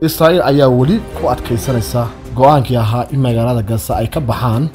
israa'iil ayaa weli ku adkaysanaysa go-aankii ahaa in magaalada gaza ay ka baxaan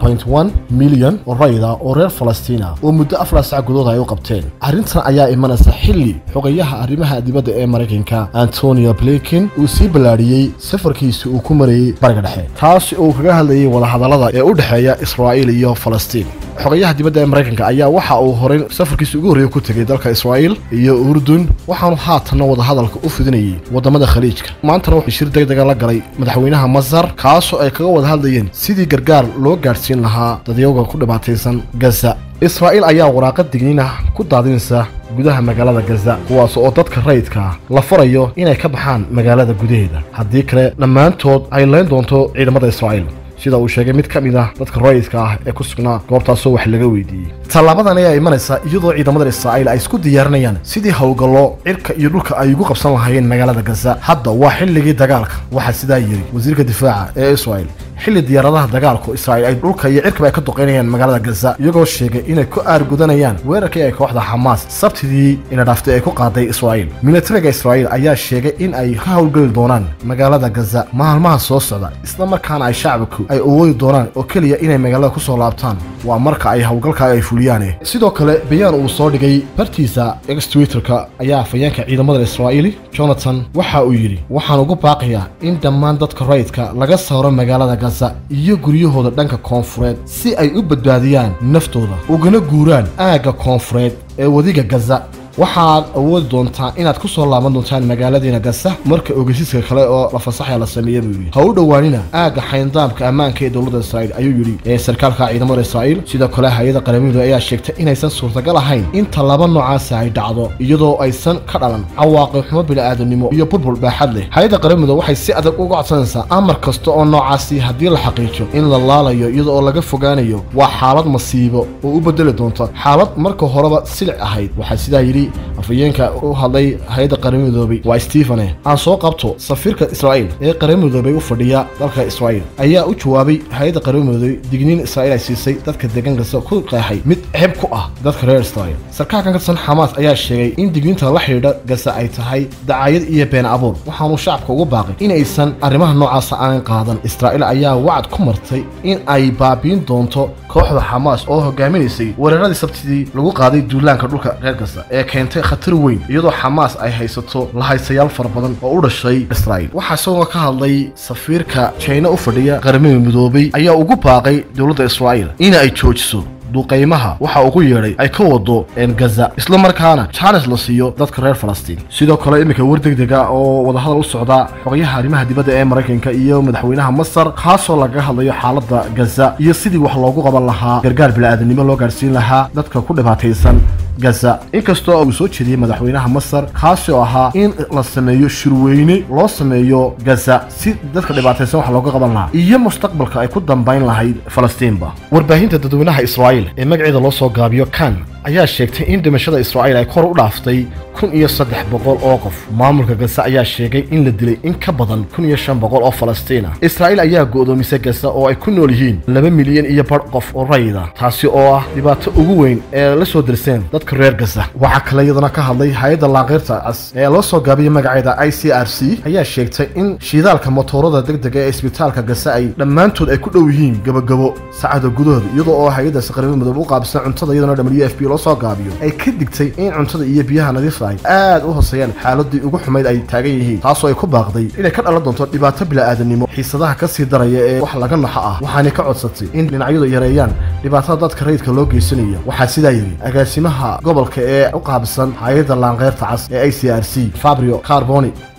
milyan oo rayda oo reer falastiina oo muddo afar sac gudood ay u qabteen arrintan ayaa imanaysa xilli xogayaha arrimaha dibadda ee maraykanka antonio blinken uu sii ballaadhiyey safarkiisi uu ku marayey bariga dhexe taasi uu kaga hadlayay wadahadallada ee u dhexeeya israa'iil iyo falastiin xogayaha dibadda ee maraykanka ayaa waxa uu horey safarkiisa ugu horreeya ku tegey dalka israa'iil iyo urdun waxaanu haatanna wadahadalka u fidinayay waddamada khaliijka maantana wuxuu shir deg dega la galay madaxweynaha masar kaasoo ay kaga wada hadlayeen sidii gargaar loo gaadhsiin lahaa dadyooga ku dhibaataysan gaza israa'iil ayaa waraaqad digniin ah ku daadinaysa gudaha magaalada gaza kuwaas oo dadka rayidka la farayo inay ka baxaan magaalada gudaheeda haddii kale dhammaantood ay layn doonto ciidamada israa'iil sida uu sheegay mid ka mid ah dadka rayidka ah ee ku sugnaa goobtaasoo wax laga weydiiyey tallaabadan ayaa imanaysa iyadoo ciidamada israa'iil ay isku diyaarinayaan sidii howlgallo cirka iyo dhulka ay ugu qabsan lahaayeen magaalada gaza hadda waa xilligii dagaalka waxaa sidaa yidhi wasiirka difaaca ee israa'iil xilli diyaaradaha dagaalku israa'iil ay dhulka iyo cirkaba ay ka duqaynayaan magaalada gaza iyagoo sheegay inay ku aargudanayaan weerarkii ay kooxda xamaas sabtidii ina dhaaftay ay ku qaaday israa'iil militariga israa'iil ayaa sheegay in ay ka howlgeli doonaan magaalada gaza maalmaha soo socda isla markaana ay shacabku ay awoodi doonaan oo keliya inay magaalada ku soo laabtaan waa marka ay howlgalka ay fuliyaane sidoo kale bayaan uu soo dhigay bartiisa ex twitterka ayaa afayeenka ciidamada israa'iili jonathan waxa uu yidhi waxaan ugu baaqayaa in dhammaan dadka rayidka laga saaro magaalada gaza iyo guryahooda dhanka koonfureed si ay u badbaadiyaan naftooda ugana guuraan aagga koonfureed ee wadiga gaza waxaad awoodi doontaa inaad ku soo laaban doontaan magaaladiina gaza marka ogeysiiska kale oo la fasaxaya la sameeya buu yidhi ha u dhowaanina aagga xayndaamka ammaanka ee dowladda israa'iil ayuu yidhi ee sarkaalka ciidamada israa'iil sidoo kale hay-adda qaramada ayaa sheegtay inaysan suurtagal ahayn in tallaabo noocaasi ay dhacdo iyadoo aysan ka dhalan cawaaqib xumo bini'aadanimo iyo burbur baaxad leh hay-adda qaramada waxay si adag uga codsanaysaa amar kasta oo noocaasi haddii la xaqiijo in la laalayo iyada oo laga fogaanayo waa xaalad masiibo oo u bedeli doonta xaalad marka horeba silic ahayd waxaa sidaa yidhi afayeenka u hadlay hay-adda qaramidoobay waa stefane aan soo qabto safiirka israa'iil ee qaramidoobay u fadhiya dalka israa'iil ayaa u jawaabay hay-adda qaramidoobay digniin israa'iil ay siisay dadka degan gaza ku qeexay mid ceeb ku ah dadka reer israa'iil sarkaalkan ka tirsan xamaas ayaa sheegay in digniinta la xidhiidha gaza ay tahay dacaayad iyo been abuur waxaanu shacabka ugu baaqay inaysan arrimaha noocaasa aanan qaadan israa'iil ayaa wacad ku martay in ay baabiin doonto kooxda xamaas oo hogaaminaysay weeraradii sabtidii lagu qaaday duulaanka dhulka reer gaza ee keentay khatar weyn iyadoo xamaas ay haysato lahaysayaal fara badan oo u dhashay israa'iil waxaa isagoo ka hadlay safiirka jayna u fadhiya qaramada midoobay ayaa ugu baaqay dowladda israa'iil in ay joojiso duqaymaha waxa ugu yeedhay ay ka wado gaza isla markaana jaanes la siiyo dadka reer falastiin sidoo kale iminka war degdega oo wadahadal u socda xogayaha arrimaha dibadda ee maraykanka iyo madaxweynaha masar kaasoo lagaga hadlayo xaaladda gaza iyo sidii wax loogu qaban lahaa gargaar bini'aadanimo loo gaarsiin lahaa dadka ku dhibaataysan gaza inkastoo uu soo jeediyey madaxweynaha masar kaasi oo ahaa in la sameeyo shirweyne loo sameeyo gaza si dadka dhibaataysan wax looga qaban lahaa iyo mustaqbalka ay ku dambayn lahayd falastiinba warbaahinta dadweynaha israa'iil ee magaceeda loo soo gaabiyo kan ayaa sheegtay in dhimashada israa'iil ay kor u dhaaftay kun iyo saddex boqol oo qof maamulka gaza ayaa sheegay in la dilay in ka badan kun iyo shan boqol oo falastiina israa'iil ayaa go'doomisay gaza oo ay ku nool yihiin laba milyan iyo badh qof oo rayida taasi oo ah dhibaato ugu weyn ee la soo dirseen dadka reer gaza waxaa kale iyadana ka hadlay hay-adda laaqeyrta cas ee loo soo gaabiyey magaceeda i c r c ayaa sheegtay in shiidaalka motoorada degdega ee isbitaalka gaza ay dhammaantood ay ku dhow yihiin gabagabo saacada gudahooda iyadoo oo hay-addaasi qaramada midoobe u qaabsan cuntada iyadana w f b loo soo gaabiyo ay ka digtay in cuntada iyo biyaha nadiifta ay aad u hooseeyaan xaaladii ugu xumayd ay taagan yihiin taasoo ay ku baaqday inay ka dhalan doonto dhibaato bila'aadanimo xiisadaha ka sii daraya ee wax laga naxo ah waxaanay ka codsatay in dhinacyadu yareeyaan dhibaatada dadka rayidka loo geysanaya waxaa sidaa yidhi agaasimaha gobolka ee u qaabsan hay-adda laanqeyrta cas ee i c r c fabrio carboni